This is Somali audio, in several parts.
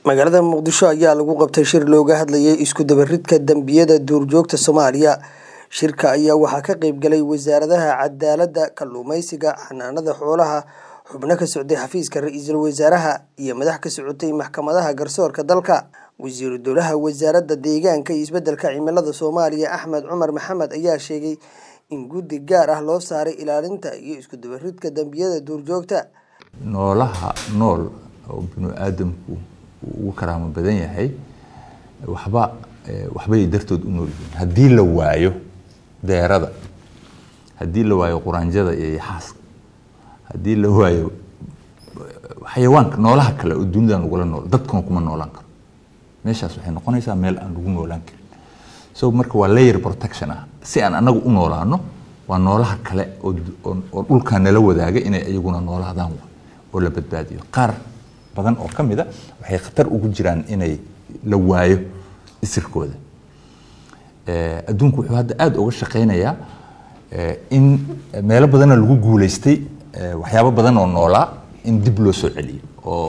magaalada muqdisho ayaa lagu qabtay shir looga hadlayay isku dabaridka dambiyada duurjoogta soomaaliya shirka ayaa waxaa ka qayb galay wasaaradaha cadaaladda kalluumeysiga xanaanada xoolaha xubno ka socday xafiiska ra-iisul wasaaraha iyo madax ka socotay maxkamadaha garsoorka dalka wasiiru dowlaha wasaaradda deegaanka iyo isbedelka cimilada soomaaliya axmed cumar maxamed ayaa sheegay in guddi gaar ah loo saaray ilaalinta iyo isku dabaridka dambiyada duurjoogta noolaha nool oo binu aadamku uu ugu karaamo badan yahay waxba waxbay dartood u nool yihiin haddii la waayo deerada haddii la waayo quraanjada iyo yaxaaska haddii la waayo xayawaanka noolaha kale oo dunidan lagula nool dadkuna kuma noolaan karo meeshaas waxay noqonaysaa meel aan lagu noolaan karin so marka waa layer protection ah si aan anagu u noolaano waa noolaha kale oo dhulkaa nala wadaaga inay iyaguna noolaadaan oo la badbaadiyo qaar badan oo ka mida waxay khatar ugu jiraan inay la waayo isirkooda adduunku wuxuu hadda aada uga shaqaynayaa in meelo badanna lagu guulaystay waxyaabo badan oo noolaa in dib loo soo celiyo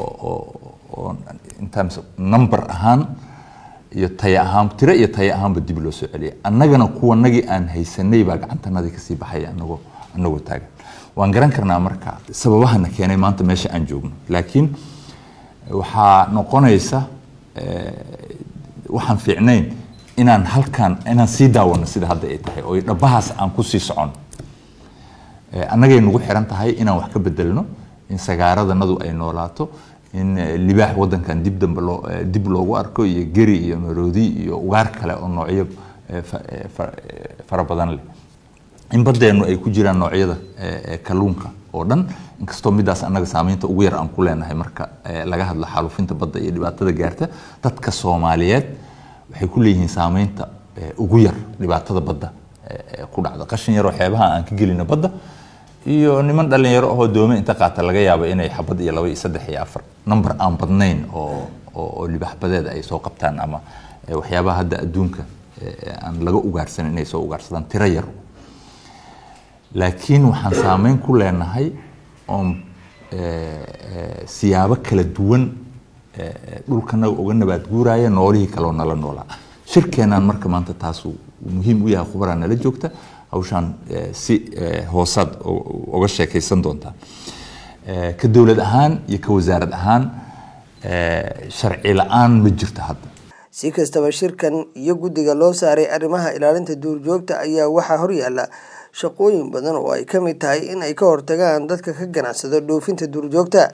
oo in terms of number ahaan iyo taya ahaan tiro iyo taya ahaanba dib loo soo celiya annagana kuwanagii aan haysanay baa gacantanadii kasii baxaya anagoo anagoo taagan waan garan karnaa marka sababahana keenay maanta meesha aan joogno laakiin waxaa noqonaysa waxaan fiicnayn inaan halkan inaan sii daawano sida hadda ay tahay oo dhabahaas aan kusii socon annagay nagu xiran tahay inaan wax ka bedelno in sagaaradanadu ay noolaato in libaax wadankan dib dambe loo dib loogu arko iyo geri iyo maroodi iyo ugaar kale oo noocyo fara badan leh in baddeennu ay ku jiraan noocyada kalluunka oo dhan inkastoo midaas annaga saameynta ugu yar aan ku leenahay marka laga hadlo xaalufinta badda iyo dhibaatada gaarta dadka soomaaliyeed waxay ku leeyihiin saameynta ugu yar dhibaatada badda ku dhacda qashin yaroo xeebaha aan ka gelino badda iyo niman dhalinyaro ahoo doome inta qaata laga yaabo inay xabad iyo laba iyo saddex iyo afar number aan badnayn oo oo libaaxbadeed ay soo qabtaan ama waxyaabaha hadda adduunka aan laga ugaarsanin inay soo ugaarsadaan tiro yar laakiin waxaan saameyn ku leenahay oon siyaabo kala duwan dhulkanaga uga nabaad guuraya noolihii kaleo nala noolaa shirkeenaan marka maanta taasuu muhiim u yahay khubaraa nala joogta hawshaan si hoosaad uga sheekaysan doontaa ka dowlad ahaan iyo ka wasaarad ahaan sharci la-aan ma jirto hadda si kastaba shirkan iyo guddiga loo saaray arrimaha ilaalinta duurjoogta ayaa waxaa horyaala shaqooyin badan oo ay ka mid tahay in ay ka hortagaan dadka ka ganacsada dhoofinta duurjoogta